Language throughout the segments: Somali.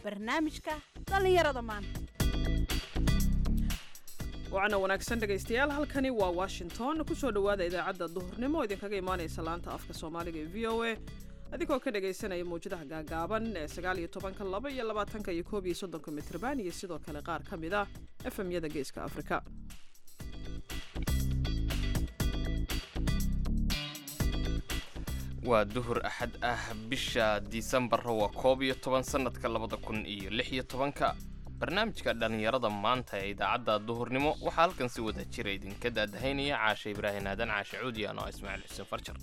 barnaamijka dhallinyarada maanta wacana wanaagsan dhegaystayaal halkani waa washington kusoo dhowaada idaacadda duhurnimo oo idinkaga imaanaysa laanta afka soomaaliga ee v o a adigoo ka dhagaysanaya mawjadaha gaagaaban ee sagaal iyo tobanka laba iyo labaatanka iyo koob iyo soddonka mitrban iyo sidoo kale qaar ka mid ah efemyada geeska afrika waa duhur axad ah bisha disembar waa koob iyo toban sanadka labada kun iyo lix iyo tobanka barnaamijka dhallinyarada maanta ee idaacadda duhurnimo waxaa halkan si wada jira idinka daadahaynaya caashe ibraahin aadan caashe cuudiyan oo ismaaciil xuseen farjar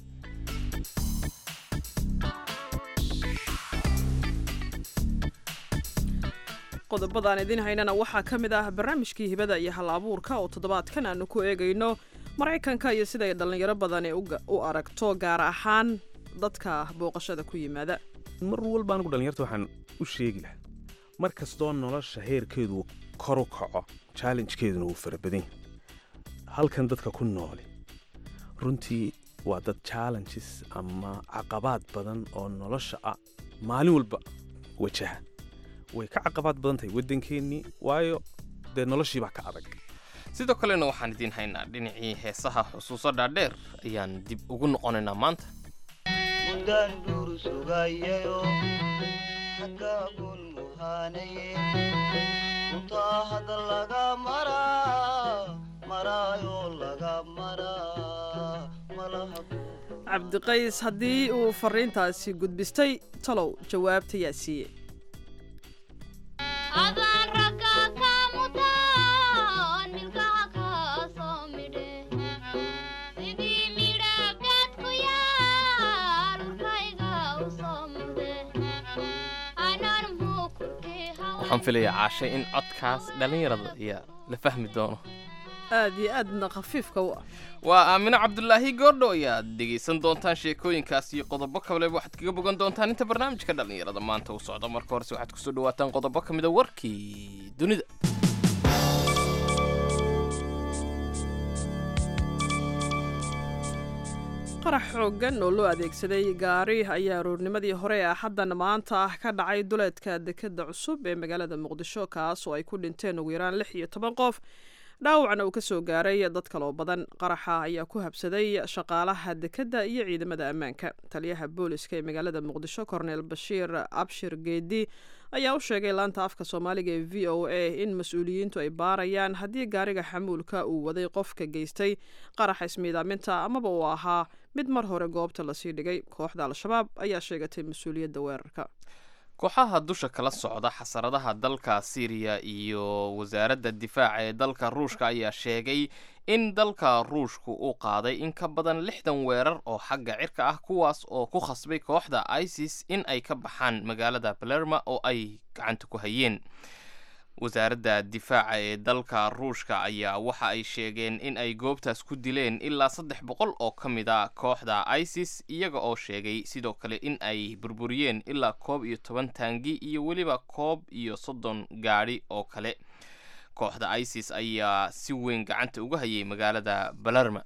qodobadaan idiin haynana waxaa ka mid ah barnaamijkii hibada iyo hal abuurka oo toddobaadkan aanu ku eegayno maraykanka iyo siday dhallinyaro badani u aragto gaar ahaan dadka booqashada ku yimaada mar walba anigu dhallinyarta waxaan u sheegi lahaa mar kastoo nolosha heerkeedu kor u kaco challengekeeduna wuu fara badan yahay halkan dadka ku nooli runtii waa dad challenges ama caqabaad badan oo nolosha ah maalin walba wajaha way ka caqabaad badan tahay waddankeennii waayo dee noloshiibaa ka adag sidoo kalena waxaan idiin haynaa dhinacii heesaha xusuuso dhaadheer ayaan dib ugu noqonaynaa maanta mundaan dhuur sugayayo xaggaagun muhaanaye runtaa hadda laga maraa maraayoo laga maraa malaha cabdiqays haddii uu fariintaasi gudbistay talow jawaabta yaa siiye waxaan filayaa caashay in codkaas dhallinyarada ayaa la fahmi doono aad iyo aadna khafiifka u ah waa aamino cabdulaahi goordho ayaad dhegaysan doontaan sheekooyinkaas iyo qodobo kaleba waxaad kaga bogan doontaan inta barnaamijka dhallinyarada maanta uu socdo marka horese waxaad kusoo dhawaataan qodobo ka mida warkii dunida qarax xooggan oo loo adeegsaday gaari ayaa aroornimadii hore ee axaddan maanta ah ka dhacay duleedka dekadda cusub ee magaalada muqdisho kaas oo ay ku dhinteen ugu yaraan lix iyo toban qof dhaawacna uu ka soo gaaray dad kaloo badan qaraxa ayaa ku habsaday shaqaalaha dekedda iyo ciidamada ammaanka taliyaha booliska ee magaalada muqdisho korneel bashiir abshir geedi ayaa u sheegay laanta afka soomaaliga ee v o a in mas-uuliyiintu ay baarayaan haddii gaariga xamuulka uu waday qofka geystay qaraxa ismiidaaminta amaba uu ahaa mid mar hore goobta lasii dhigay kooxda al-shabaab ayaa sheegatay mas-uuliyadda weerarka kooxaha dusha kala socda xasaradaha dalka siiriya iyo wasaaradda difaaca ee dalka ruushka ayaa sheegay in dalka ruushku uu qaaday in ka badan lixdan weerar oo xagga cirka ah kuwaas oo ku khasbay kooxda isis in ay ka baxaan magaalada balerma oo ay gacanta ku hayeen wasaaradda difaaca ee dalka ruushka ayaa waxa ay sheegeen in ay goobtaas ku dileen ilaa saddex boqol oo ka mid a kooxda isis iyaga oo sheegay sidoo kale in ay burburiyeen ilaa koob iyo toban taangi iyo weliba koob iyo soddon gaadhi oo kale kooxda isis ayaa si weyn gacanta uga hayay magaalada balerma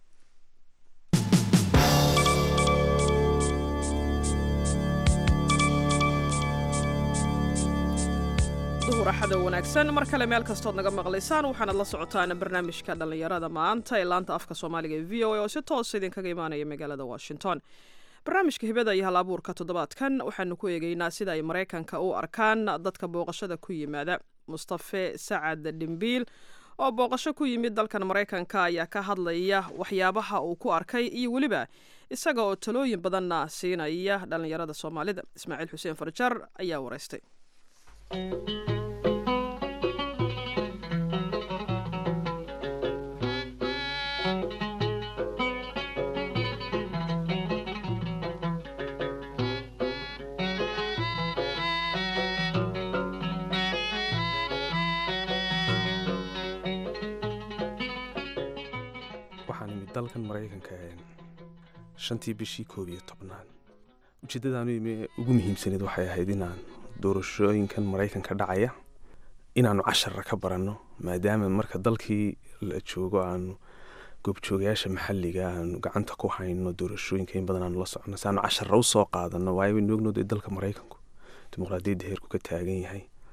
duhur axada wanaagsan mar kale meel kastood naga maqlaysaan waxaanad la socotaan barnaamijka dhallinyarada maanta ee laanta afka soomaaliga ee v o a oo si toosa idinkaga imaanaya magaalada washington barnaamijka hibada iyo hal abuurka toddobaadkan waxaanu ku eegaynaa sida ay maraykanka u arkaan dadka booqashada ku yimaada mustafe sacad dhimbiil oo booqasho ku yimid dalkan maraykanka ayaa ka hadlaya waxyaabaha uu ku arkay iyo weliba isaga oo talooyin badanna siinaya dhallinyarada soomaalida ismaaciil xuseen farjar ayaa waraystay waxaan imid dalkan maraykanka shantii bishii koob iyo tobnaad ujeeddadaanu imi ugu muhiimsaneed waxay ahayd inaan doorashooyinkan maraykanka dhacaya inaannu cashara ka baranno maadaama marka dalkii la joogo aanu goobjoogayaasha maxalliga aanu gacanta ku hayno doorashooyinka in badan aanu la socono si aanu cashara u soo qaadano waayo waynu ognood ee dalka maraykanku dimuqraadiyadda heerku ka taagan yahay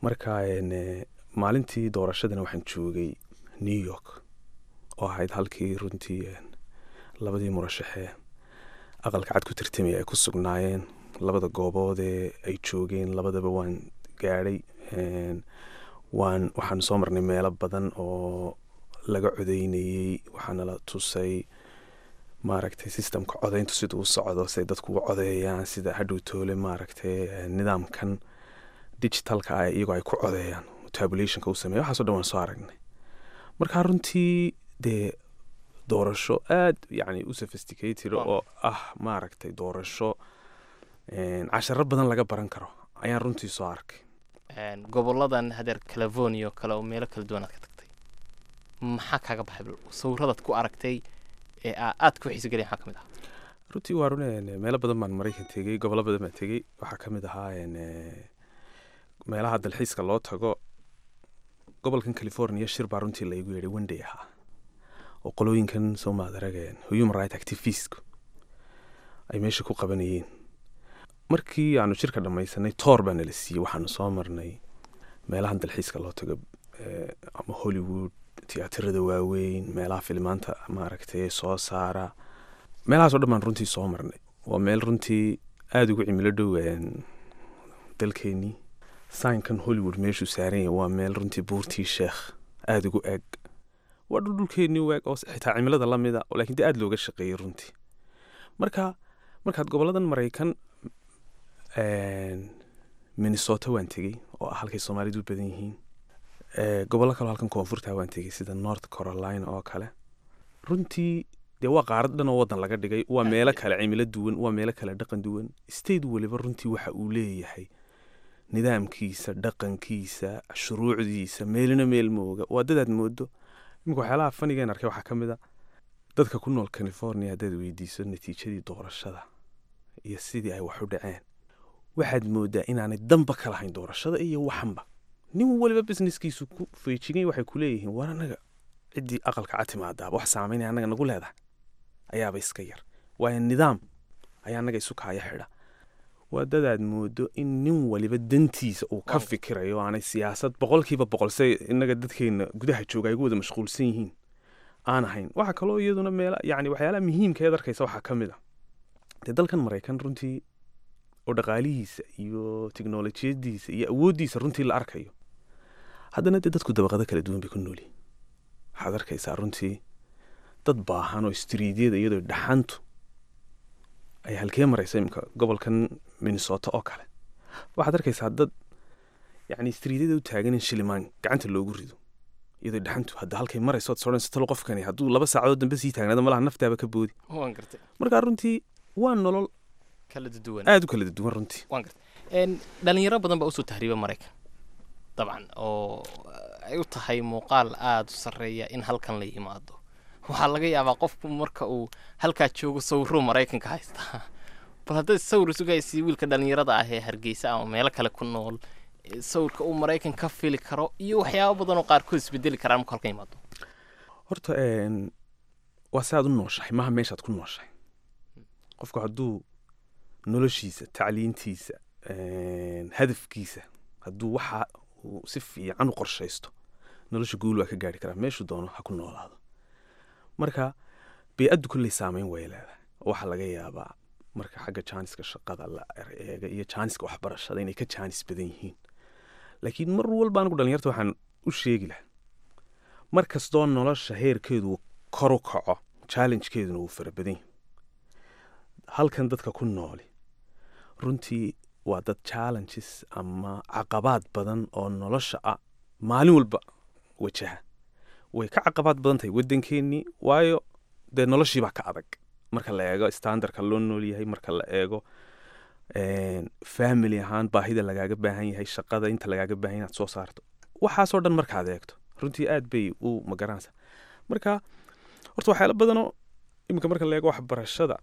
marka een, eh, maalintii doorashadana waxaan joogay new york oo ahayd halkii runtii een, labadii murashaxee aqalka cad ku tartamaya ay ku sugnaayeen labada goobood ee ay joogeen labadaba waan gaadhay een, waan waxaan soo marnay meelo badan oo laga codeynayey waxaana la tusay maaragtay systemka codeyntu siduu u socdo siday dadku uga codeeyaan sida hadhow toole maaragtay eh, nidaamkan digitalka ah iyagoo ay ku codeeyaan tabulationka u sameeya waxaaso dhan waan soo aragnay marka runtii dee doorasho aad yacni u sophisticated Waaw. oo ah maaragtay doorasho een, casharo badan laga baran karo ayaan runtii soo arkay Een, goboladan hadeer california oo kale oo meelo kala duwan aad ka tagtay maxaa kaaga baxay bal sawiradaad ku aragtay ee aa- aad ku xiiso gelaya maxaa ka mid ah runtii waa runeen meelo badan baan maraykan tegey gobollo badan baan tegey waxaa ka mid ahaa een, eh, meelaha dalxiiska loo tago gobolkan california shir baa runtii laygu yeedhay wenday ahaa oo qolooyinkan soo maadarageen human right activistku ay meesha ku qabanayeen markii aanu shirka dhammaysanay toor baa nala siiyey waxaanu soo marnay meelahan dalxiiska loo tago eh, ama hollywood tiyaatarada waaweyn meelaha filimaanta maaragtay soo saara meelahaasoo dhan baan runtii soo marnay waa meel runtii aada ugu cimilo dhow een, dalkeenii saynkan hollywood meeshuu saaran yahay waa meel runtii buurtii sheekh aada ugu eg waa dhul dhulkeenii u eg oo xitaa cimilada la mida laakiin dee aada looga shaqeeyey runtii marka markaad goboladan maraykan een, minnesota waan tegey oo ah halkay soomaalidu u badan yihiin Eh, gobollo kaloo halkan koonfurta waan tegey sida north carolina oo kale runtii dee waa qaarad dhan oo wadan laga dhigay waa meelo kale cimilo duwan waa meelo kale dhaqan duwan state waliba runtii waxa uu leeyahay nidaamkiisa dhaqankiisa shuruucdiisa meelina meel mooga waa dadaad moodo iminka waxyaalaha fanigeen arkay waxaa ka mid a dadka ku nool california haddaad weydiiso natiijadii doorashada iyo sidii ay wax u dhaceen waxaad moodaa inaanay danba ka lahayn doorashada iyo waxanba nin waliba businesskiisu ku feejigay waxay ku leeyihiin war anaga ciddii aqalka cad timaadaaba wax saamaynaya annaga nagu leedahay ayaaba iska yar waayo nidaam ayaa annaga isu kaaya xidha waa dadaad moodo in nin waliba dantiisa uu ka Waaw. fikirayo aanay siyaasad boqolkiiba boqol say innaga dadkeena gudaha jooga ay ugu wada mashquulsan yihiin aan ahayn waxaa kaloo iyaduna meela yacni waxyaalaha muhiimka eed arkaysa waxaa ka mid a dee dalkan maraykan runtii oo dhaqaalihiisa iyo tiknolojiyadiisa iyo awooddiisa runtii la arkayo haddana dee dadku dabaqado kala duwan bay ku noolyihin waxaad arkaysaa runtii dad baahan oo istriidyada iyadoo dhaxantu ay halkee maraysa imika gobolkan minnesota oo kale waxaad arkaysaa dad yacni istriidyada u taagan in shilimaan gacanta loogu rido iyadoo dhaxantu hadda halkay marayso ood sodhanayso talo qofkani hadduu laba saacadood dambe sii taagnaado malaha naftaaba ka boodi waan gartay marka runtii waa nolol kala duwan aada u kala duwan runtii waan gartay Een, dhalinyaro badan baa usoo tahriiba maraykan dabcan oo ay u tahay muuqaal aada u sarreeya in halkan la yimaado waxaa laga yaabaa qofku marka uu halkaa joogo sawiruu maraykanka haystaa bal haddaad sawir isugaysi wiilka dhalinyarada ah ee hargeysa ama meelo kale ku nool ee sawirka uu maraykan ka fili karo iyo waxyaabo badan oo qaarkood isbedeli karaan marka halkan yimaado horta een, waa si aad u nooshahay maaha meeshaad ku nooshahay qofku hadduu noloshiisa tacliintiisa een, hadafkiisa hadduu waxa uu si fiican u qorshaysto nolosha guul waa ka gaari karaa meeshuu doono ha ku noolaado marka bey-addu kolley saameyn way leedahay oo waxaa laga yaabaa marka xagga jaaniska shaqada la eega iyo jaaniska waxbarashada inay ka jaanis badan yihiin laakiin mar walba anigu dhalinyarta waxaan u sheegi lahaa mar kastoo nolosha heerkeedu kor u kaco challengekeeduna wuu fara badan yahay halkan dadka ku nooli runtii waa dad challenges ama caqabaad badan oo nolosha ah maalin walba wajaha way ka caqabaad badan tahay waddankeenii waayo dee noloshiibaa ka adag marka la eego standardka loo nool yahay marka la eego een, family ahaan baahida lagaaga baahan yahay shaqada inta lagaaga baahan yahay inaad soo saarto waxaasoo dhan markaad eegto runtii aad bay u magaranaysa marka horta waxyaalo badanoo iminka marka la eego waxbarashada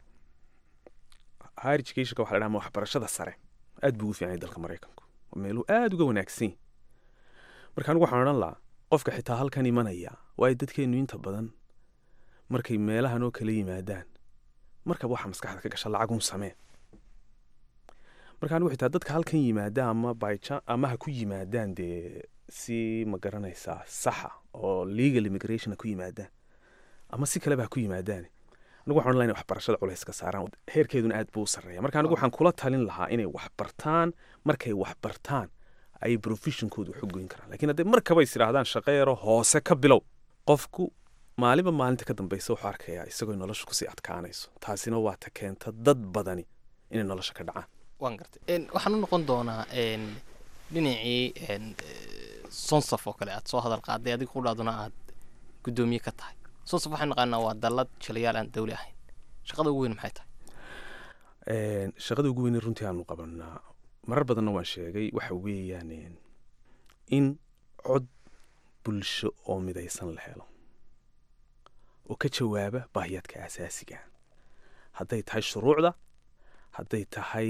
higher educationka waxa la dhaha ama waxbarashada sare aad buu ugu fiican yahay dalka maraykanku waa meeluu aad uga wanaagsan yahay marka anigu waxaan odhan lahaa qofka xitaa halkan imanaya waayo dadkeenu inta badan markay meelahan oo kala yimaadaan markaba waxaa maskaxda ka gasha lacagun samee marka anigu xitaa dadka halkan yimaada ama bychan ama ha ku yimaadaan dee si ma garanaysaa saxa oo legal immigration ha ku yimaadaan ama si kaleba ha ku yimaadaan anigu waxaan odhan lahaa inay waxbarashada culays ka saaraan heerkeeduna aad buu u sarreeya marka anigu waxaan kula talin lahaa inay wax bartaan markay wax bartaan ayay professionkooda wax u goyn karaan lakiin haddee markaba is idhaahdaan shaqo yaro hoose ka bilow qofku maalinba maalinta ka dambaysa wuxuu arkayaa isagoo nolosha kusii adkaanayso taasina waa ta keenta dad badani inay nolosha ka dhacaan waan gartay waxaan u noqon doonaa dhinacii sonsaf oo kale aad soo hadal qaaday adiga qudhaaduna aad guddoomiye ka tahay sonsaf waxaan naqaanaa waa dallad jalayaal aan dawli ahayn shaqada ugu weyn maxay tahay shaqada ugu weyn runtii aanu qabanaa marar badanna waan sheegay waxa weeyaan in cod bulsho oo midaysan la helo oo ka jawaaba baahiyaadka asaasiga hadday tahay shuruucda hadday tahay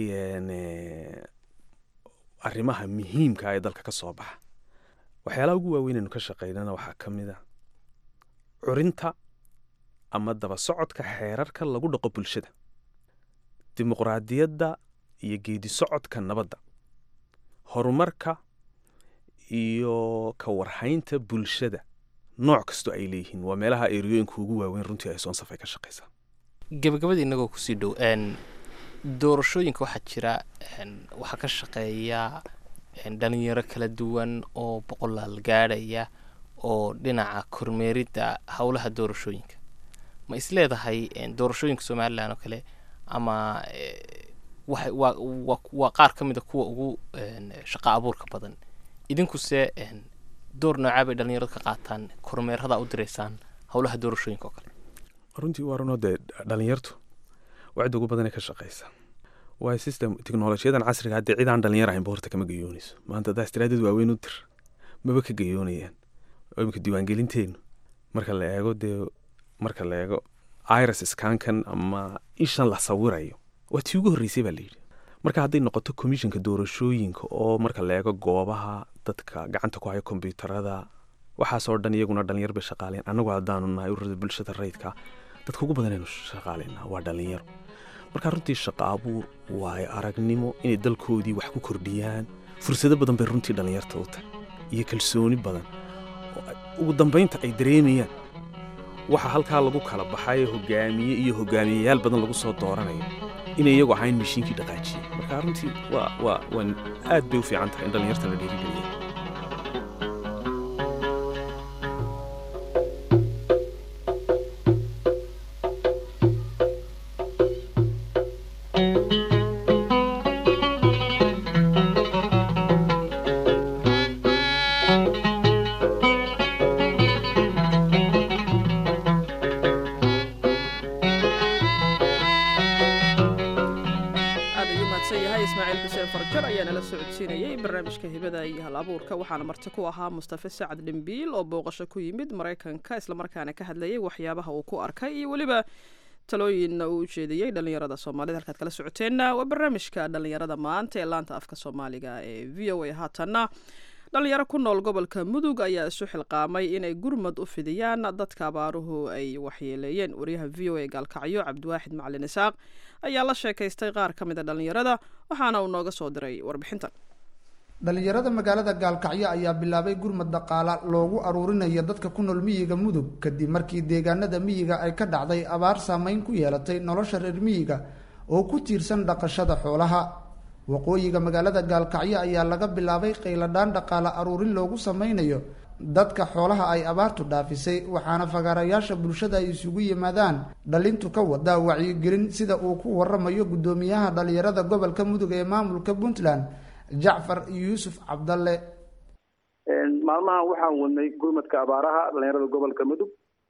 arrimaha muhiimka ee dalka ka soo baxa waxyaalaha ugu waaweyn aynu ka shaqaynana waxaa ka mid a curinta ama daba socodka xeerarka lagu dhaqo bulshada dimuqraadiyadda iyo geedi socodka nabadda horumarka iyo ka warhaynta bulshada nooc kastoo ay leeyihiin waa meelaha eriyooyinka ugu waaweyn runtii ay soonsaf ay ka shaqaysaa gabagabadii innagoo kusii dhow doorashooyinka waxaa jira waxaa ka shaqeeya dhalinyaro kala duwan oo boqolaal gaadhaya oo dhinaca kormeeridda howlaha doorashooyinka ma is leedahay doorashooyinka somalilan oo kale ama waa qaar ka mid a kuwa ugu shaqo abuurka badan idinkuse door noocaa bay dhalinyaradu ka qaataan kormeerada u diraysaan howlaha doorashooyinka oo kale runtii waa runoo dee dhalinyartu waa cidda ugu badanee ka shaqaysa waa system teknolojiyadan casriga haddee cid aan dhalinyar ahaynba horta kama gayoonayso maanta haddaa istiraadad waaweyn u dir maba ka gayoonayaan oo imika diiwaangelinteenu marka la eego dee marka la eego iris skankan ama ishan la sawirayo waa tii ugu horreysay baa layidhi marka hadday noqoto commissionka doorashooyinka oo marka la eego goobaha dadka gacanta ku haya kombyuutarada waxaasoo dhan iyaguna dhalinyar bay shaqaaleen annagu haddaanu nahay ururada bulshada rayidka dadka ugu badanaynu shaqaalaynaa waa dhalinyaro marka runtii shaqa abuur waayo aragnimo inay dalkoodii wax ku kordhiyaan fursado badan bay runtii dhalinyarta u tahay iyo kalsooni badan ugu dambaynta ay dareemayaan waxa halkaa lagu kala baxay hogaamiye iyo hogaamiyeyaal badan lagu soo dooranayo inay iyagu ahayn mashiinkii dhaqaajiyey marka runtii waa waa waa aad bay u fiican tahay in dhalinyarta la dhiirigeliya barnaamijka hibada iyo hal abuurka waxaana marti ku ahaa mustafe sacad dhimbiil oo booqasho ku yimid maraykanka islamarkaana ka hadlayay waxyaabaha uu ku arkay iyo weliba talooyinna uu ujeediyey dhalinyarada soomaalida halkaad kala socoteenna waa barnaamijka dhalinyarada maanta ee laanta afka soomaaliga ee v o a haatanna dhalinyaro ku nool gobolka mudug ayaa isu xilqaamay inay gurmad u fidiyaan dadka abaaruhu ay waxyeeleeyeen wariyaha v o a gaalkacyo cabdiwaaxid macalin isaaq ayaa la sheekaystay qaar ka mid a dhalinyarada waxaana uu nooga soo diray warbixintan dhalinyarada magaalada gaalkacyo ayaa bilaabay gurmad dhaqaala loogu aruurinayo dadka ku nool miyiga mudug kadib markii deegaanada miyiga ay ka dhacday abaar saameyn ku yeelatay nolosha reer miyiga oo ku tiirsan dhaqashada xoolaha waqooyiga magaalada gaalkacyo ayaa laga bilaabay qayladhaan dhaqaale aruurin loogu sameynayo dadka xoolaha ay abaartu dhaafisay waxaana fagaarayaasha bulshada ay isugu yimaadaan dhalintu ka wada wacyigelin sida uu ku waramayo guddoomiyaha dhalinyarada gobolka mudug ee maamulka puntland jacfar yuusuf cabdalle maalmahan waxaan wadnay gurmadka abaaraha dhalinyarada gobolka mudug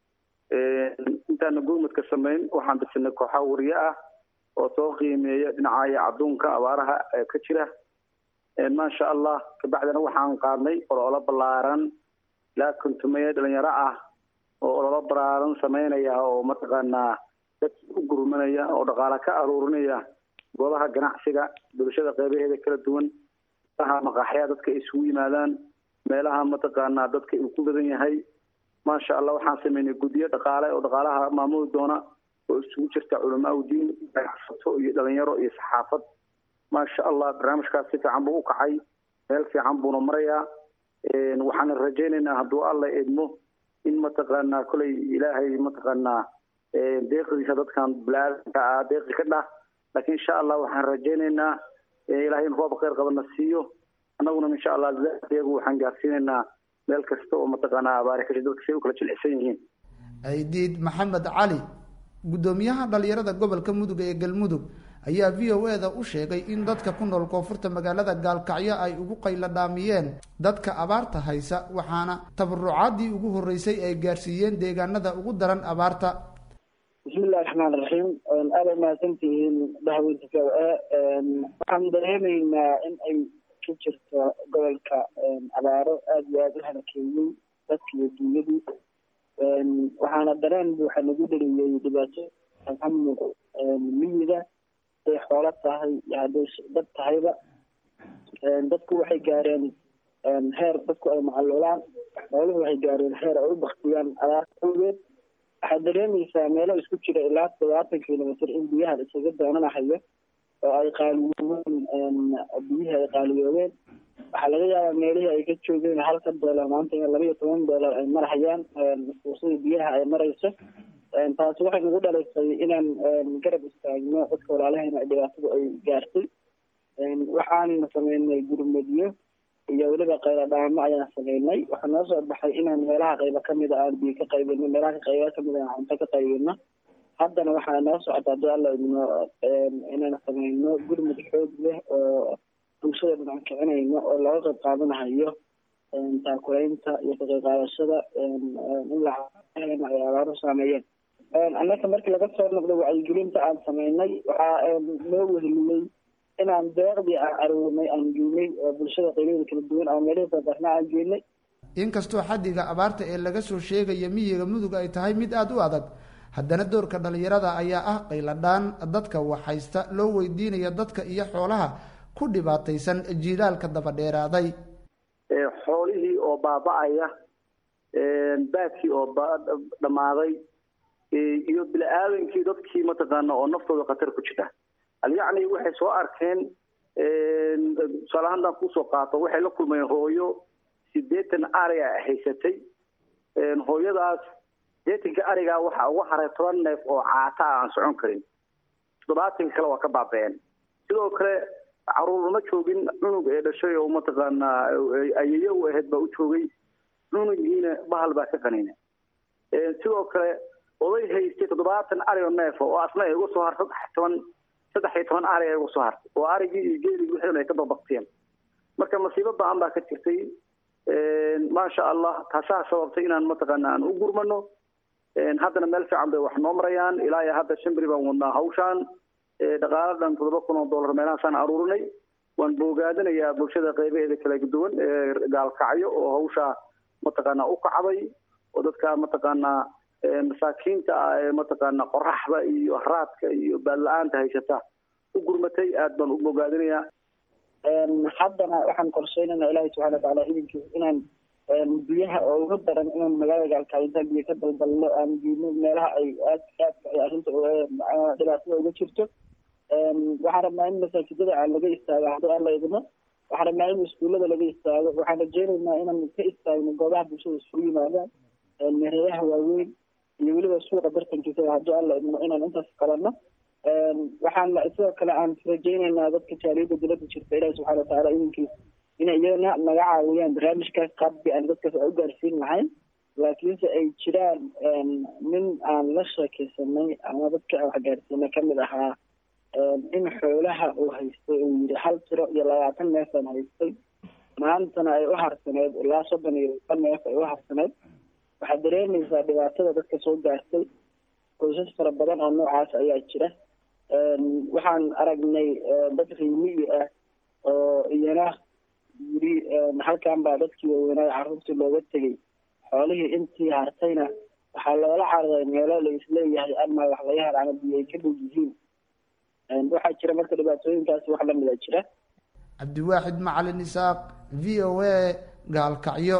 intaana gurmadka samayn waxaan bisinay kooxa wariye ah oo soo qiimeeya dhinacaya cadduunka abaaraha ee ka jira maasha allah kabacdina waxaan qaadnay ololo ballaaran ilaa kontumeeye dhalinyaro ah oo ololo ballaaran sameynaya oo mataqaanaa dad u gurmanaya oo dhaqaale ka aruurinaya goobaha ganacsiga bulshada qeybaheeda kala duwan meelaha maqaaxyaa dadka ay isugu yimaadaan meelaha mataqaanaa dadka uu ku badan yahay maasha allah waxaan sameynay guddiyo dhaqaale oo dhaqaalaha maamuli doona oo isugu jirta culamaa udiin ganacsato iyo dhalinyaro iyo saxaafad maasha allah barnaamijkaas si fiican buu u kacay meel fiican buuna marayaa waxaana rajaynaynaa hadduu alla idmo in mataqaanaa kolay ilaahay mataqaanaa deeqdiisa dadkan bilaadanka ah deeqi ka dhah laakiin insha allah waxaan rajaynaynaa ilaahay in roob khayr qabana siiyo annaguna insha allah iyagu waxaan gaarsiinaynaa meel kasta oo mataqaanaa abaari kashi dadka say u kala jilicsan yihiin ciidiid maxamed cali guddoomiyaha dhalinyarada gobolka mudug ee galmudug ayaa v o e da u sheegay in dadka ku nool koonfurta magaalada gaalkacyo ay ugu qaylo dhaamiyeen dadka abaarta haysa waxaana tabarucaadii ugu horreysay ay gaarsiiyeen deegaanada ugu daran abaarta bismillahi raxmaan raxiim aada mahadsantihiin dhahweynta v o e waxaan dareemaynaa in ay ka jirto gobolka abaaro aada iyo aada u halakeeyey dadka iyo duunyadii waxaana dareen buuxa lagu dhaliyey dhibaato ka muuqo miyiga haday xoolo tahay iyo hadday dad tahayba dadku waxay gaareen heer dadku ay macaluulaan xooluhu waxay gaareen heer ay u baktiyaan abaar awgeed waxaad dareemaysaa meelo isku jira ilaa todobaatan kilomitr in biyaha la isaga doonanahayo oo ay qaaliyoobeen biyihii ay qaaliyoobeen waxaa laga yaabaa meelihii ay ka joogeen halka doolar maanta in laba iyo toban doolar ay marhayaan fuusadii biyaha ay marayso taasi waxay nagu dhalaysay inaan garab istaagno dadka walaalahayna dhibaatadu ay gaartay waxaan sameynay gurmadiyo iyo weliba qaylo dhaamo ayaan sameynay waxaa noo soo baxay inaan meelaha qaybo kamida aan biyo ka qaybino meelaha qaybo kamid aan cunto ka qaybino haddana waxaa noo socota hadii alla idmo inaan sameyno gurmud xoog leh oo bulshada dhinac kicinayno oo looga qayb qaadanahayo taakulaynta iyo ka qayb qaadashada in la ay abaaro saameeyeen annaka markii laga soo noqdo wacyigelinta aan sameynay waxaa noo weheliyey inaan deeqdii aan aruurnay aan geynay oo bulshada qaybaheeda kala duwan ama meelihii badarna aan geynay inkastoo xaddiga abaarta ee laga soo sheegaya miyiga mudug ay tahay mid aada u adag haddana doorka dhalinyarada ayaa ah qayladhaan dadka waxhaysta loo weydiinaya dadka iyo xoolaha ku dhibaataysan jiilaalka daba dheeraaday xoolihii oo baaba-aya baadkii oo dhammaaday iyo bini-aadankii dadkii mataqaana oo naftooda khatar ku jira alyacni waxay soo arkeen tusaale haddaan kusoo qaato waxay la kulmayeen hooyo sideetan ariga haysatay hooyadaas sideetanka arigaa waxaa uga haray toban neef oo caata ah aan socon karin toddobaatanka kale waa ka baaba-een sidoo kale caruur ma joogin cunug ee dhashay oo mataqaanaa ayeyo u ahayd baa u joogay cunugiina bahal baa ka qanina sidoo kale oday haystay toddobaatan ari oo neef oo asna ay uga soo har saddex toban saddex iyo toban ari ay uga soo hartay oo arigii iyo geeligi wixii ay ka dabaqteen marka masiibo ba-an baa ka jirtay maasha allah taasaa sababtay inaan mataqaana aan u gurmano haddana meel fiican bay wax noo marayaan ilaa iyo hadda shan beri baan wadnaa hawshaan dhaqaalo dhan toddoba kun oo dollar meelahaasaan aruurinay waan boogaadinayaa bulshada qaybaheeda kala duwan ee gaalkacyo oo hawshaa mataqaana u kacday oo dadka mataqaanaa masaakiinta ah ee mataqaana qoraxda iyo haraadka iyo baadla-aanta haysata u gurmatay aad baan u bogaadinayaa haddana waxaan qorsheynayna ilaahay subxana watacaala idinkiis inaan biyaha oo uga daran inaan magaalada gaalkacyo intaan biyo ka daldalno aan geyno meelaha ay aad aadka ay arrinta dhibaatada uga jirto waxaan rabnaa in masaajidada aan laga istaago haddii aan la idmo waxaan rabnaa in iskuullada laga istaago waxaan rajeynaynaa inaan ka istaagno goobaha bulshada isugu yimaadaan mereeyaha waaweyn iyo weliba suuqa bartankiisa haddii aan la idmo inaan intaas qabanno waxaan sidoo kale aan rajeynaynaa dadka jaaliyadda dowladda jirta ilahi subxana watacaala idinkiis inay iyagana naga caawiyaan barnaamijkaas qaabkii aan dadkaas u gaarsiin lahayn laakiinse ay jiraan nin aan la sheekeysanay ama dadka aan wax gaarsiinay kamid ahaa in xoolaha uu haystay uu yidhi hal tiro iyo labaatan neefaan haystay maantana ay u harsaneyd ilaa soddon iyo laba neef ay u harsaneyd waxaad dareemaysaa dhibaatada dadka soo gaartay qoysas fara badan oo noocaas ayaa jira waxaan aragnay dad riimiyi ah oo iyana yiri halkan baa dadkii waaweynaa carruurtii looga tegey xoolihii intii hartayna waxaa loola cararay meelo la isleeyahay ama wax laga hel ama biyo ay ka dhow yihiin waxaa jira marka dhibaatooyinkaasi wax lamida jira cabdiwaaxid macalin isaaq v o a gaalkacyo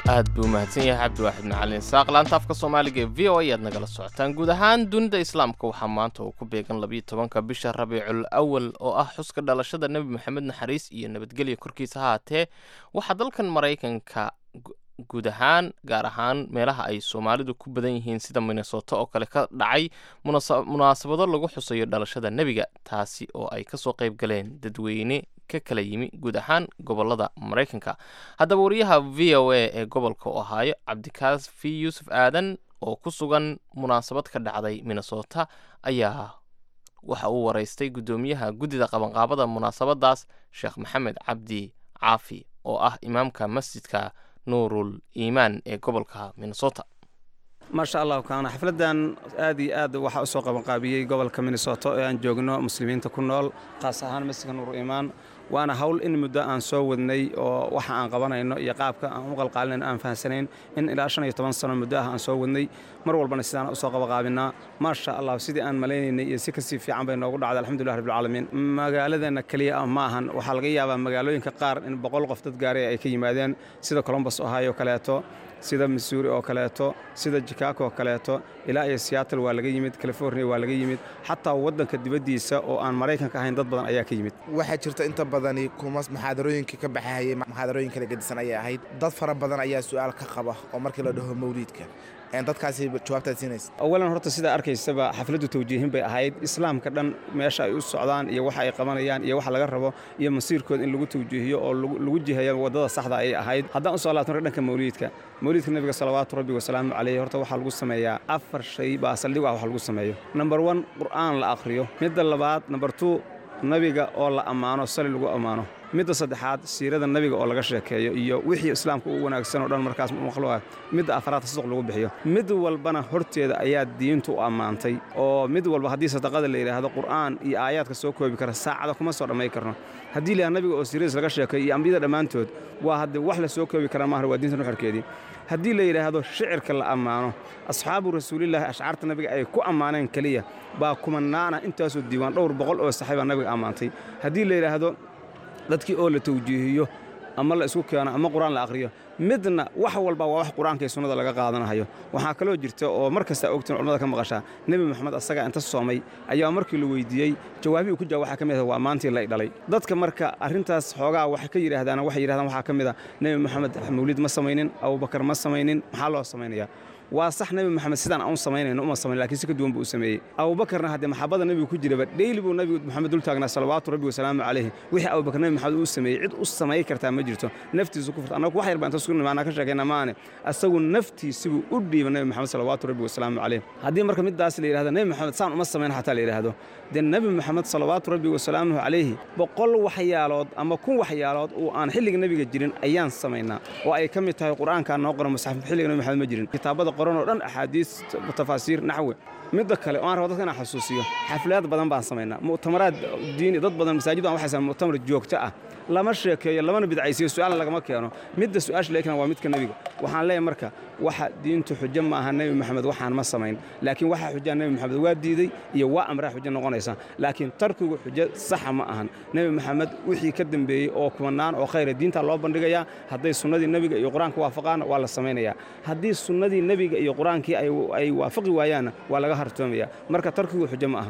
aad buu mahadsan yahay cabdiwaaxid macalin isaaq laanta afka soomaaliga ee v o a ayaad nagala socotaan guud ahaan dunida islaamka waxaa maanta uu ku beegan labiyo tobanka bisha rabiicul awal oo ah xuska dhalashada nebi moxamed naxariis iyo nabadgelya korkiisa haatee waxaa dalkan maraykanka gu- guud ahaan gaar ahaan meelaha ay soomaalidu ku badan yihiin sida minnesota oo kale ka dhacay munasa- munaasabado lagu xusayo dhalashada nebiga taasi oo ay kasoo qayb galeen dadweyne ka kala yimi guud ahaan gobolada maraykanka haddaba wariyaha v o a ee gobolka ohaayo cabdikaafi yuusuf aadan oo ku sugan munaasabad ka dhacday minnesota ayaa waxa uu waraystay guddoomiyaha guddida qabanqaabada munaasabadaas sheekh maxamed cabdi caafi oo ah imaamka masjidka nuurul iimaan ee gobolka minnesota maasha allah kaana xafladdan aad iyo aad waxaa u soo qabanqaabiyey gobolka minnesota ee aan joogno muslimiinta ku nool khaas ahaan masjidka nuur iimaan waana hawl in muddo aan soo wadnay oo waxa aan qabanayno iyo qaabka aan u qalqaalinayno aan fahansanayn in ilaa shan iyo toban sano muddo ah aan soo wadnay mar walbana sidaan u soo qabaqaabinaa maasha allah sidii aan maleynaynay iyo si kasii fiican bay noogu dhacday alxamdulilah rabbilcaalamiin magaaladeenna keliya ah ma ahan waxaa laga yaabaa magaalooyinka qaar in boqol qof dad gaaray ay ka yimaadeen sida colombus ohio kaleeto sida missouri oo kaleeto sida chicago oo kaleeto ilaa iyo seattle waa laga yimid california waa laga yimid xataa waddanka dibaddiisa oo aan maraykanka ahayn dad badan ayaa ka yimid waxaa jirta inta badani kuma muxaadarooyinkii ka baxahayay muxaadarooyin kala gedisan ayay ahayd dad fara badan ayaa su'aal ka qaba oo markii la dhaho mawliidka Een, dadkaasi jawaabtaad siinaysa awalan horta sidaa arkaysaba xafladdu tawjiihin bay ahayd islaamka dhan meesha ay u socdaan iyo waxa ay qabanayaan iyo waxa laga rabo iyo masiirkooda in lagu tawjiihiyo oo lagu lagu jiheeyo waddada saxda ayay ahayd haddaan u soo laabto marka dhanka mawliidka mawliidka nebiga salawaatu rabbi wasalaamu calayhi horta waxaa lagu sameeyaa afar shay baa saldhig u ah wax lagu sameeyo number one qur'aan la akhriyo midda labaad number two nabiga oo la ammaano sali lagu ammaano midda saddexaad siirada nabiga oo laga sheekeeyo iyo wixii islaamka u wanaagsan oo dhan markaas makhluuqa midda afraad tasduq lagu bixiyo mid walbana horteeda ayaa diintu u ammaantay oo mid walba haddii sadaqada la yidhaahdo qur'aan iyo aayaadka soo koobi kara saacada kuma soo dhammayn karno haddii la nabiga oo siiradiis laga sheekeeyo iyo ambiyada dhammaantood waa haddii wax la soo koobi kara maaha waa diinta nuxurkeedii haddii la yidhaahdo shicirka la ammaano asxaabu rasuulillaahi ashcaarta nabiga ay ku ammaaneen keliya baa kumanaana intaasoo diiwaan dhowr boqol oo saxiiba nabiga ammaantay haddii la yidhaahdo dadkii oo la tawjiihiyo ama la isku keeno ama qur-aan la akhriyo midna wax walba waa wax qur-aanka iyo sunnada laga qaadanayo waxaa kaloo jirta oo mar kasta ogtiin culamada ka maqashaa nebi moxamed asaga inta soomay ayaa markii la weydiiyey jawaabii uu ku jawaab waxaa ka mid ah waa maantii la dhalay dadka marka arrintaas xoogaa waxay ka yidhaahdaan waxay yidhahdaan waxaa ka mid ah nebi moxamed mawlid ma samaynin abubakar ma samaynin maxaa loo samaynayaa waa sax nebi moxamed sidaan aan u samaynayno uma samayn lakiin si ka duwan buu u sameeyey abubakarna haddee maxabada nebigu ku jiraba dheyli buu nebigu moxamed dul taagnaa salawaatu rabbi wasalaamu calayhi wixii abubakar nebi moxamed uu sameeyey cid u samay kartaa ma jirto naftiisu ku furta annagu wax yar baan inta isku nimaanaa ka sheekayna maane asagu naftiisibuu u dhiiba nebi moxamed salawaatu rabbi wasalaamu calayh haddii marka midaas la yidhahdo nebi moxamed saan uma samayn xataa la yidhaahdo dee nebi moxamed salawaatu rabbi wasalaamuhu calayhi boqol waxyaalood ama kun waxyaalood oo aan xilliga nebiga jirin ayaan samaynaa oo ay ka mid tahay qur-aankaa noo qoran musaxaf xilliga nebi moxamed ma jirin kitaabada qoran oo dhan axaadiis tafaasiir naxwe midda kale oo aan rabo dadka inaan xasuusiyo xafladaad badan baan samaynaa mu'tamaraad diini dad badan masaajid baan waxay sameyn mu'tamar joogto ah lama sheekeeyo lamana bidcaysiyo su'aalna lagama keeno midda su'aasha laga keena waa midka nebiga waxaan leeyahay marka waxa diintu xujo ma aha nebi moxamed waxaan ma samayn laakiin waxa xujaa nebi moxamed waa diiday iyo waa amraa xujo noqonaysa laakiin tarkigu xujo saxa ma ahan nebi moxamed wixii ka dambeeyey oo kumanaan oo khayra diinta loo bandhigayaa hadday sunnadii nebiga iyo qur-aanka waafaqaan waa la samaynayaa haddii sunnadii nebiga iyo qur-aankii ay waafaqi waayaanna waa laga hartoomaya marka tarkigu xujo ma ahan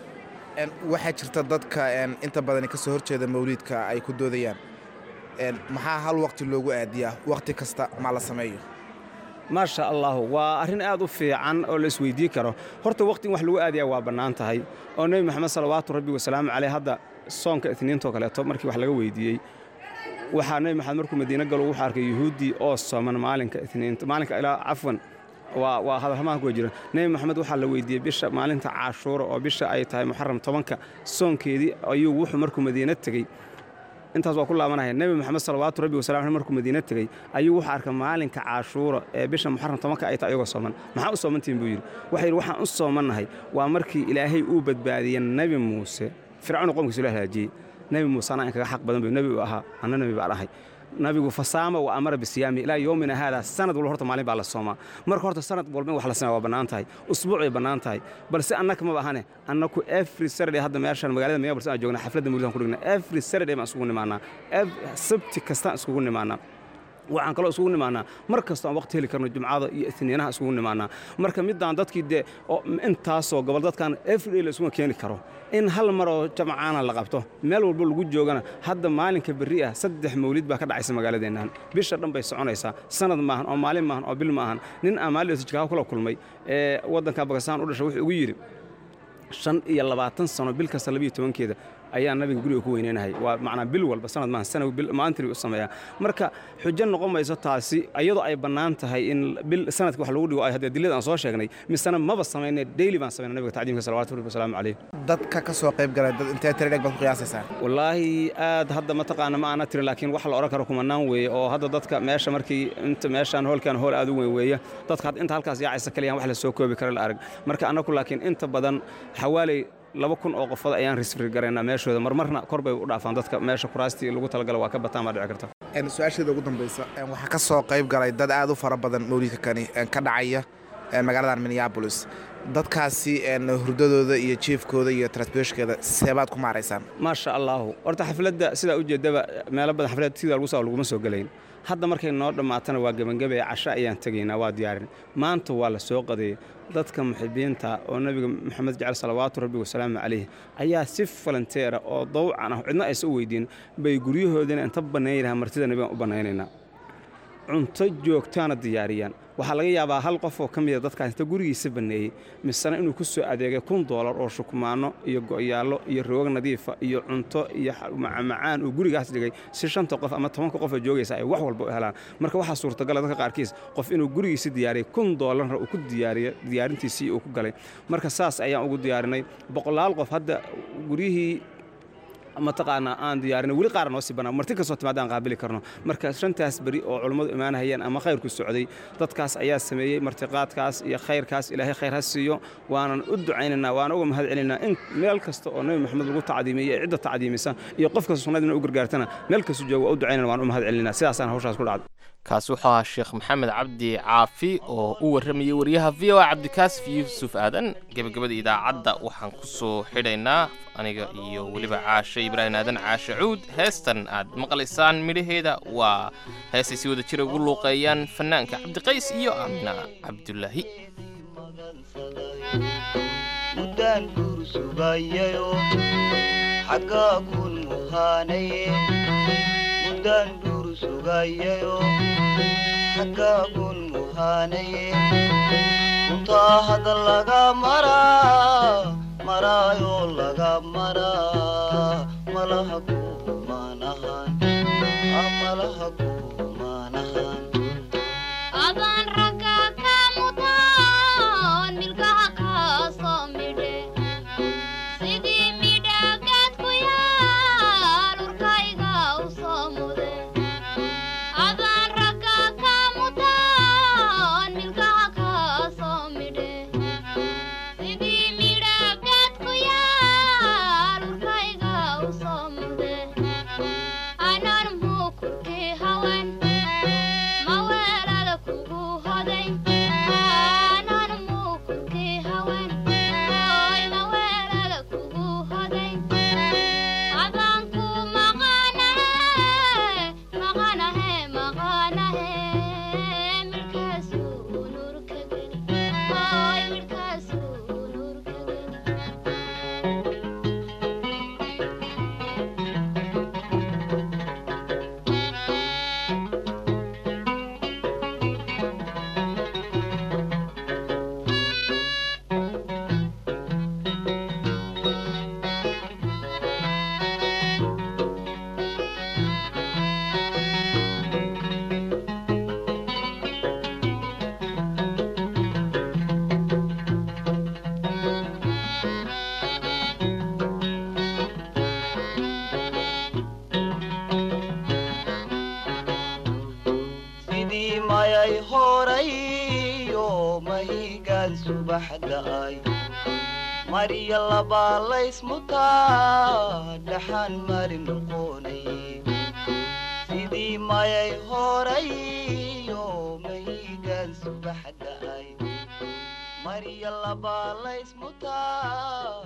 waxaa jirta dadka inta badani ka soo horjeeda mawliidka ay ku doodayaan maxaa hal waqti loogu aadiyaa waqti kasta ma la sameeyo maasha allahu waa arrin aad u fiican oo la isweydii karo horta waqti in wax lagu aadayaa waa bannaan tahay oo nebi moxamed salawaatu rabbi wasalaamu caleyh hadda soonka itniintoo kaleeto markii wax laga weydiiyey waxaa nebi moxamed markuu madiine galo wuxuu arkay yuhuuddii oo sooman maalinka itniinta maalinka ilaa cafwan waa waa hadalhamaha ku jira nebi moxamed waxaa la weydiiyey bisha maalinta caashuura oo bisha ay tahay muxaram tobanka soonkeedii ayuu wuxuu markuu madiine tegey intaas waa ku laabanaya nebi moxamed salawaatu rabbi wasalam markuu madiine tegey ayuu wuxuu arkay maalinka caashuura ee bisha muxaram tobanka ay tahay iyagoo sooman maxaa u soomantihin buu yidhi waxay yidhi waxaan u soomannahay waa markii ilaahay uu badbaadiyey nebi muuse fircawn qomkiisu la halaajiyey nebi muuse anaa in kaga xaq badan bu nebi uu ahaa anna nebi baan ahay nabigu fasaama wa amara bisiyaami ilaa yoomina haada sanad walba horta maalin baa la soomaa marka horta sanad walba in wax la sameeya waa bannaan tahay usbuucay bannaan tahay balse annaka maba ahane annaku every saturday hadda meeshan magaalada minneapolis aan joogna xafladda mawlidaan ku dhigna every saturday baan isugu nimaanaa sabti kastaan iskugu nimaanaa waxaan kaloo isugu nimaanaa mar kasta aan waqti heli karno jumcada iyo isniinaha isugu nimaanaa marka midaan dadkii dee oo intaasoo gobol dadkan everyday la isuma keeni karo in hal mar oo jamcaana la qabto meel walba lagu joogana hadda maalinka berri ah saddex mawlid baa ka dhacaysa magaaladeennan bisha dhan bay soconaysaa sanad maahan oo maalin maahan oo bil maahan nin aan maalin jikaha kula kulmay ee waddanka bakistaan u dhashay wuxuu ugu yidhi shan iyo labaatan sano bil kasta labiyo tobankeeda ayaa nabiga guriga ku weyneynahay waa macnaa bil walba sanad maahan sana bil maalintii u sameeyaa marka xujo noqon mayso taasi iyadoo ay bannaan tahay in bil sanadka wax lagu dhigo ay haddee dilada aan soo sheegnay misena maba samayne daily baan samayna nabiga tacdiimka salawatu rabbi wasalaamu calayh dadka ka soo qayb galay dad intee tiri dheg baad ku qiyaasaysaa wallaahi aad hadda mataqaana ma aana tirin laakiin wax la odhan karo kumanaan weeye oo hadda dadka meesha markii inta meeshaan hoolkan hool aad u weyn weeye dadka hadda inta halkaas yaacaysa kaliyaan wax la soo koobi kara la arag marka annagu laakiin inta badan xawaaley laba kun oo qofood ayaan risfri garaynaa meeshooda marmarna kor bay u dhaafaan dadka meesha kuraastii lagu talagala waa ka bataan baa dhici karta su-aasheeda ugu dambaysa waxaa ka soo qayb galay dad aad u fara badan mawlidka kani ka dhacaya magaaladan minneabolis dadkaasi hurdadooda iyo jiefkooda iyo transbeshkeeda seebaad ku maaraysaan maasha allaahu horta xafladda sidaa ujeeddaba meelo badan xafladda sidaa lagu saa laguma soo gelayn hadda markay noo dhammaatana waa gebangabaya casho ayaan tegaynaa waa diyaarin maanta waa la soo qadeeyey dadka muxibiinta oo nebiga moxamed jecel salawaatu rabbi wasalaamu calayh ayaa si falanteera oo dawcan ah cidna aysa u weydiin bay guryahoodina inta bannayn lahaa martida nebigan u bannaynaynaa cunto joogtaana diyaariyaan waxaa laga yaabaa hal qof oo ka mida dadkaas inta gurigiisa banneeyey misena inuu ku soo adeegay kun doolar oo shukmaanno iyo go'yaallo iyo roog nadiifa iyo cunto iyo macmacaan uu gurigaas dhigay si shanta qof ama tobanka qof oo joogaysa ay wax walba u helaan marka waxaa suurtagala dadka qaarkiis qof inuu gurigiisa diyaariyey kun doolarna uu ku diyaariyo diyaarintiisii uu ku galay marka saas ayaan ugu diyaarinay boqolaal qof hadda guryihii mataqaanaa aan diyaarinay weli qaar noo sii bannaa marti kastoo timaada aan qaabili karno marka shantaas beri oo culummadu imaanahayeen ama khayrku socday dadkaas ayaa sameeyey martiqaadkaas iyo khayrkaas ilaahay khayr ha siiyo waanan u ducaynaynaa waana uga mahad celinaynaa in meel kasta oo nebi maxamed lagu tacdiimiyey cidda tacdiimisa iyo qof kasta sunnadina u gargaartana meel kasta jooga waa u ducaynana waan u mahad celinaa sidaasaan hawshaas ku dhacday kaasi wuxuu ahaa sheekh maxamed cabdi caafi oo u warramayay wariyaha v o a cabdikaasif yuusuf aadan gebagabada idaacadda waxaan ku soo xidhaynaa aniga iyo weliba caashe ibraahim aadan caashe cuud heestan aad maqlaysaan midhaheeda waa heesay si wada jira ugu luuqeeyaan fannaanka cabdiqays iyo aamina cabdulaahi muddaan guur sugayayo xaggaa kun muhaanaye muddaan guur sugayayo xaggaa kun muhaanaye runtaa hadda laga maraa maraayo laga maraa malaha gumaanahan malaha gumaanahan adaan ragga ka mutaan milkaha kaasoo midhe sidii midhagaad ku yaal urkayga u soo mude adaan ragga ka mutaan milkaha kaasoo midhe sidii midhagaad ku yaal urkayga u soo mude anan muukurkii hawan maweelada kugu hoday anan muukurkii hawan oy maweelada kugu hoday adaan ku maqanahe maqanahe maqanahe midhkaasuu nurka geli oy midhkaasuu nurka geli sidii mayay horayo mahigaan subaxda'ay marya labaa laysmutaa dhaxaan mari noqonaye sidii mayay horayo mahigaan subaxda'ay marya labaa laysmutaa